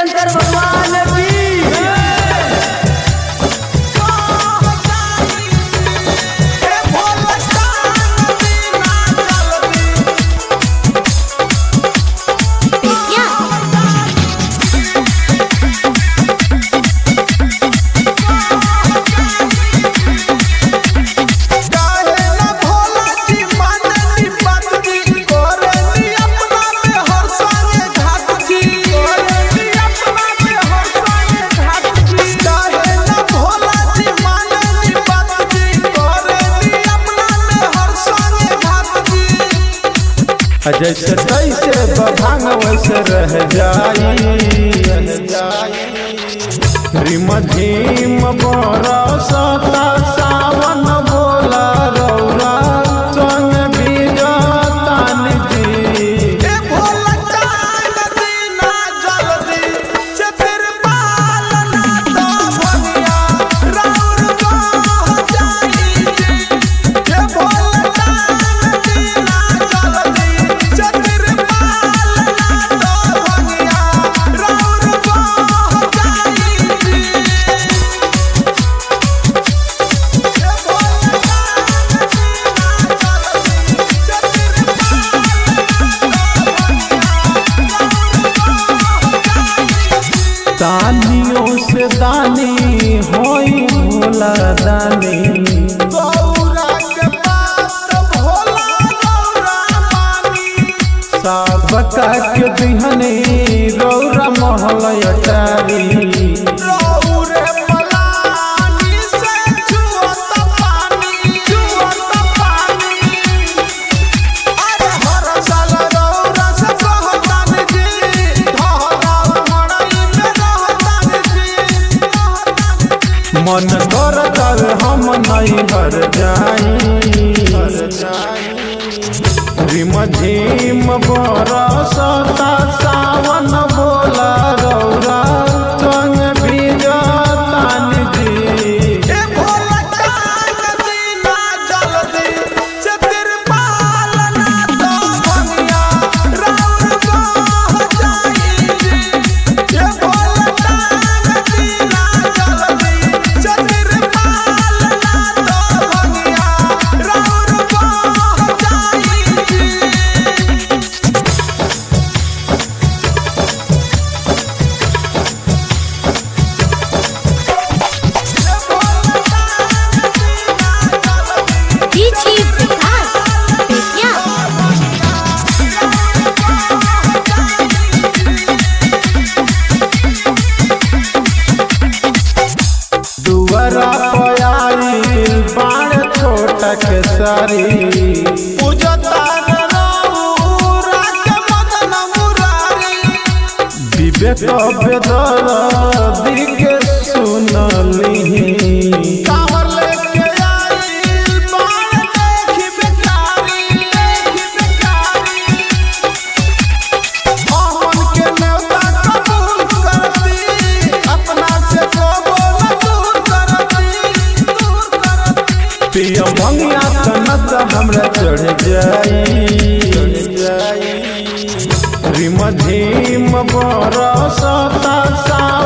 शंकर भगवान की बेतिया जैसे तैसे बभांग वैसे रह जाई रिम झिम बरसता सावन बोला रौरा संग बीजतान जी दानियों से दानी होई भोला दानी सबका के दिहने रौरा महल अटारी मन कर कर हम नहीं हर जाई रिम झिम बरसता सावन बोला रौरा संग बीजतान जी डीजी विकास बेतिया दुआरा पयाईल बाण छोटा के सारी विवेक बेदर दिके सुनली पिया मंगिया तनत हमरा चढ़ जाई रिम झिम बरसता सा